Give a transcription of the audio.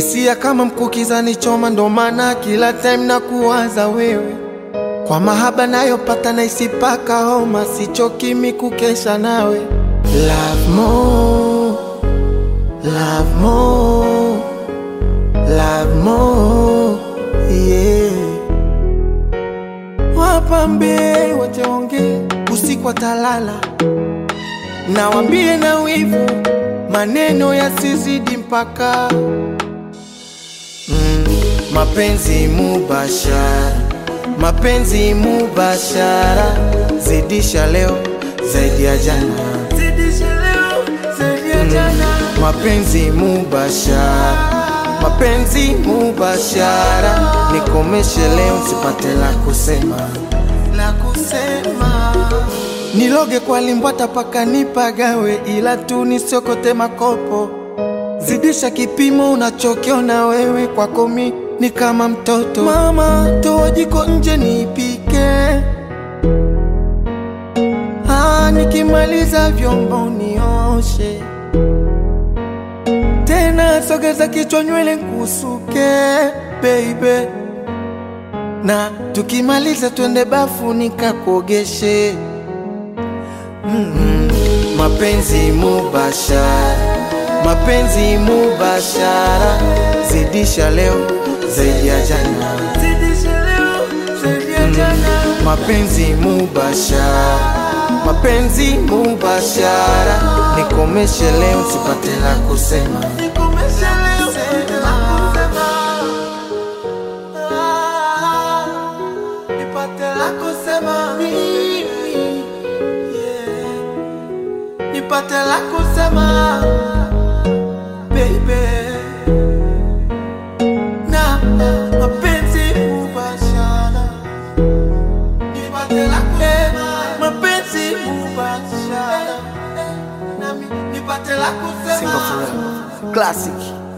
hisia kama mkukiza nichoma, ndo maana kila time na kuwaza wewe. Kwa mahaba nayopata na isipaka homa, sichoki mi kukesha nawe. Love more, love more, love more, yeah. Wapambe wachaonge usiku watalala, nawambie na wivu maneno yasizidi mpaka mm, mapenzi mubashara, mapenzi mubashara, zidisha leo zaidi ya jana, zidisha leo zaidi ya jana, mapenzi mubashara, mapenzi mubashara, nikomeshe leo sipate la kusema, la kusema Niloge kwa limbwata paka nipagawe, ila tu nisiokote makopo. Zidisha kipimo unachokiona wewe, kwako mi ni kama mtoto. Mama, toa jiko nje nipike, ah, nikimaliza vyombo nioshe tena, sogeza kichwa nywele nkusuke baby, na tukimaliza twende bafu nikakuogeshe. Mm, mapenzi mubashara, mapenzi mubashara, zidisha leo zaidi ya jana, zidisha leo zaidi ya jana, mapenzi mubashara, mapenzi mubashara, nikomeshe leo sipate la kusema, nikomeshe leo sipate la kusema, Ah, nipate la kusema mimi nipate la kusema baby, na mapenzi mubashara, nipate la kusema mapenzi mubashara, nami nipate la kusema Single forever. Classic.